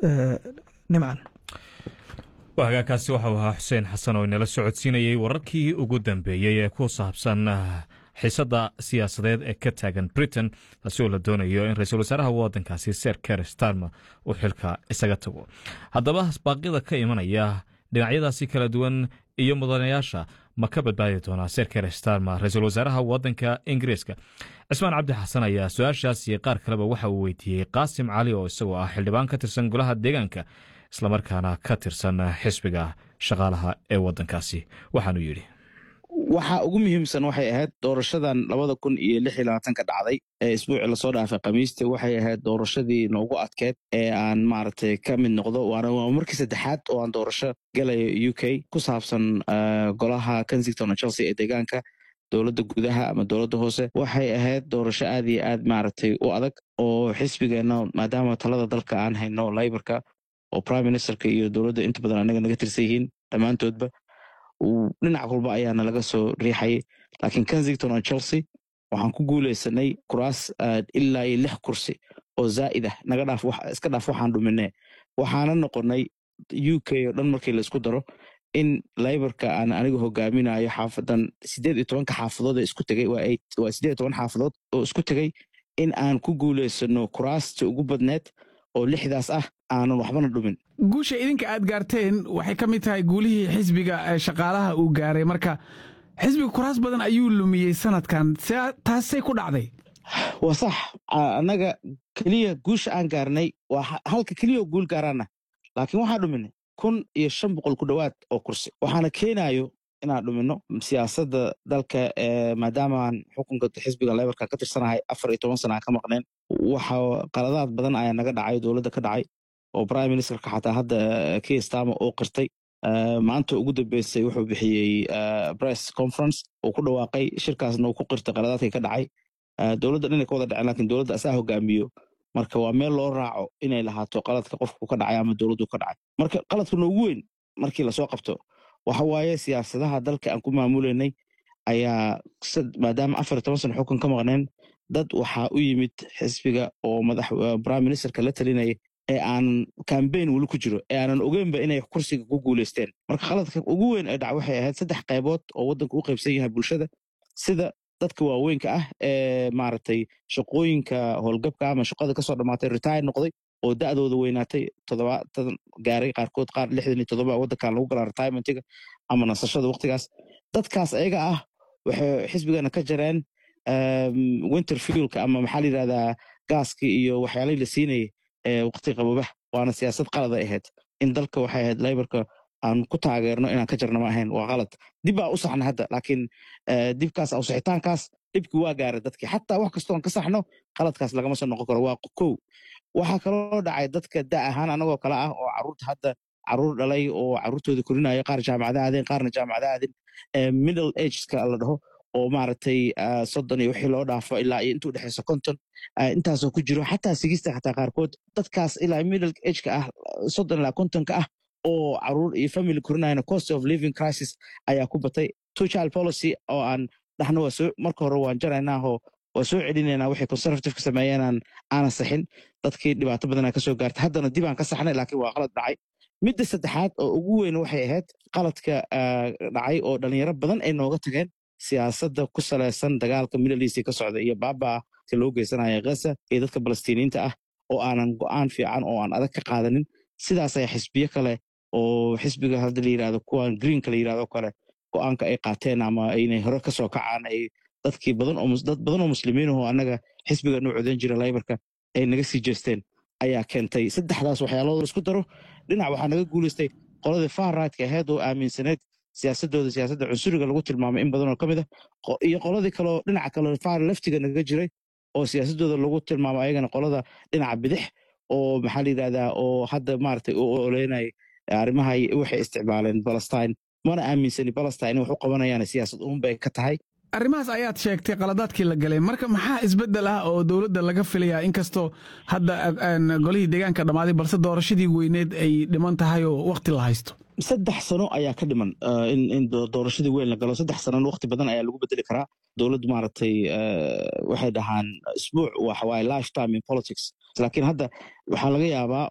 nimcan hagaagkaasi waxau ahaa xuseen xasan oo inala socodsiinayey wararkii ugu dambeeyey ee ku saabsan xiisadda siyaasadeed ee ka taagan britain taasi oo la doonayo in ra-iisul wasaaraha waddankaasi ser ker starmer uu xilka isaga tago haddaba baaqyada ka imanaya dhinacyadaasi kala duwan iyo mudanayaasha ma ka badbaadi doonaa ser ker starmer ra-iisul wasaaraha waddanka ingiriiska cismaan cabdi xasan ayaa su-aashaas iyo qaar kaleba waxa uu weydiiyey qaasim cali oo isagoo ah xildhibaan ka tirsan golaha deegaanka islamarkaana ka tirsan xisbiga shaqaalaha ee waddankaasi waxaanu yidhi waxa ugu muhiimsan waxay ahayd doorashadan labada kun iyo lix iyo labaatanka dhacday ee isbuucii lasoo dhaafay khamiista waxay ahayd doorashadii noogu adkeed ee aan maaragtay ka mid noqdo waana waa markii saddexaad oo aan doorasho galayo u k ku saabsan golaha kensington o chelsea ee deegaanka dowladda gudaha ama dowladda hoose waxay ahayd doorasho aad iyo aad maaragtay u adag oo xisbigeenna maadaama talada dalka aan hayno layborka oo prime ministerka iyo dowladda inta badan anaga naga tirsan yihiin dhammaantoodba dhinac walba ayaana laga soo riixayay laakiin kensington o chelsea waxaan ku guuleysanay kuraas ilaa iyo lix kursi oo zaa'id ah naga dhaaf iska dhaaf waxaan dhuminee waxaana noqonay u k oo dhan markii laisku daro in layborka aan aniga hogaaminayo xaafadan sideed iyo tobanka xaafadood ee isku tegay waa sideed iyo toban xaafadood oo isku tegay in aan ku guuleysano kuraasta ugu badneed oo lixdaas ah aanan waxbana dhumin guusha idinka aad gaarteen waxay ka mid tahay guulihii xisbiga shaqaalaha uu gaaray marka xisbiga kuraas badan ayuu lumiyey sanadkan taasay ku dhacday waa sax annaga keliya guusha aan gaarnay waa halka keliya oo guul gaaraana laakiin waxaan dhuminay kun iyo shan boqol ku dhowaad oo kursi waxaana keenayo inaan dhumino siyaasadda dalka maadaamaan xukunka xisbiga lebarka ka tirsanahay afar iyo toban sana aan ka maqneen waxa qaladaad badan ayaa naga dhacay dowladda ka dhacay oo prime ministerka xataa hadda kstama oo qirtay maanta ugu dambeysay wuxuu bixiyey press conference uu ku dhawaaqay shirkaasna uu ku qirtay qaladaadkii ka dhacay dowladda dhinay ka wada dhaceen lakin dowladda asaa hogaamiyo marka waa meel loo raaco inay lahaato qaladka qofku ka dhacay ama dowladdu ka dhacay marka qaladka noogu weyn markii lasoo qabto waxa waaye siyaasadaha dalka aan ku maamuleynay ayaa maadaama afar iyo toban sana xukun ka maqneen dad waxaa u yimid xisbiga oo madax prime ministerka la talinaya ee aanan cambaign weli ku jiro ee aanan ogeynba inay kursiga ku guuleysteen marka qaladka ugu weyn ee dhac waxay ahayd saddex qaybood oo waddanka u qaybsan yahay bulshada sida dadka waaweynka ah ee maaragtay shaqooyinka howlgabka ama shaqada kasoo dhammaatay retire noqday oo da'dooda weynaatay toddobaatan gaaray qaarkood qaar lixdan iyo toddoba waddankan lagu galaa retirementiga ama nasashada waqtigaas dadkaas ayaga ah waxay xisbigana ka jareen winter fuelka ama maxaa la yidhahdaa gaaskii iyo waxyaalihii la siinayay waqti qabobah waana siyaasad qalada ahayd in dalka waxay ahayd layborka aan ku taageerno inaan ka jarno ma ahayn waa qalad dib baa u saxna hadda laakiin dibkaas awsixitaankaas dhibkii waa gaaray dadkii xataa wax kastoo aan ka saxno qaladkaas lagama soo noqon karo waa kow waxaa kaloo dhacay dadka da ahaan anagoo kale ah oo caruurta hadda caruur dhalay oo caruurtooda korinaya qaar jaamacada aadeen qaarna jaamacada aadin middle ageska la dhaho oo maaragtay soddon iyo wixii loo dhaafo ilaa iyo intuu dhexeyso konton intaasoo ku jiro xataa sigista xataa qaarkood dadkaas ilaa middle ageka ah soddon ilaa kontonka ah oo caruur iyo family korinayana cost of living crisis ayaa ku batay two child policy oo aan dhahno waa soo marka hore waan jaraynaahoo waa soo celinaynaa waxay conservativeka sameeyeenaan aanan saxin dadkii dhibaato badanaa ka soo gaartay haddana dib aan ka saxnay laakiin waa qalad dhacay midda saddexaad oo ugu weyn waxay ahayd qaladka dhacay oo dhalinyaro badan ay nooga tageen siyaasadda ku salaysan dagaalka middle east ka socda iyo baabaa ka loo geysanaya ghaza iyo dadka balastiiniinta ah oo aanan go'aan fiican oo aan adag ka qaadanin sidaas ayaa xisbiyo kale oo xisbiga hadda la yirahdo kuwan greenka la yirahdo kale go'aanka ay qaateen ama aynay hore ka soo kacaan ay dadkii badan oo dad badan oo muslimiinahoo annaga xisbiga noo codan jira laybarka ay naga sii jeesteen ayaa keentay saddexdaas waxyaalooda laisku daro dhinac waxaa naga guulaystay qoladii far rightka ahayd oo aaminsaneyd siyaasadooda siyaasadda cunsuriga lagu tilmaamay in badan oo ka mid a iyo qoladii kaleo dhinaca kale far leftiga naga jiray oo siyaasadooda lagu tilmaamo ayagana qolada dhinaca bidix oo maxaa la yidhahdaa oo hadda maaragtay u oleynay arrimaha waxay isticmaaleen palestine mana aaminsani palestine wax u qabanayaan siyaasad uunbay ka tahay arrimahaas ayaad sheegtay qaladaadkii la galay marka maxaa isbeddel ah oo dowladda laga filayaa inkastoo hadda golihii deegaanka dhammaaday balse doorashadii weyneed ay dhiman tahay oo wakhti la haysto saddex sano ayaa ka dhiman in doorashadii weyn la galo saddex sanona waqti badan ayaa lagu bedeli karaa dowladdu maaragtay waxay dhahaan isbuuc waxawaaye life time in politics laakiin hadda waxaa laga yaabaa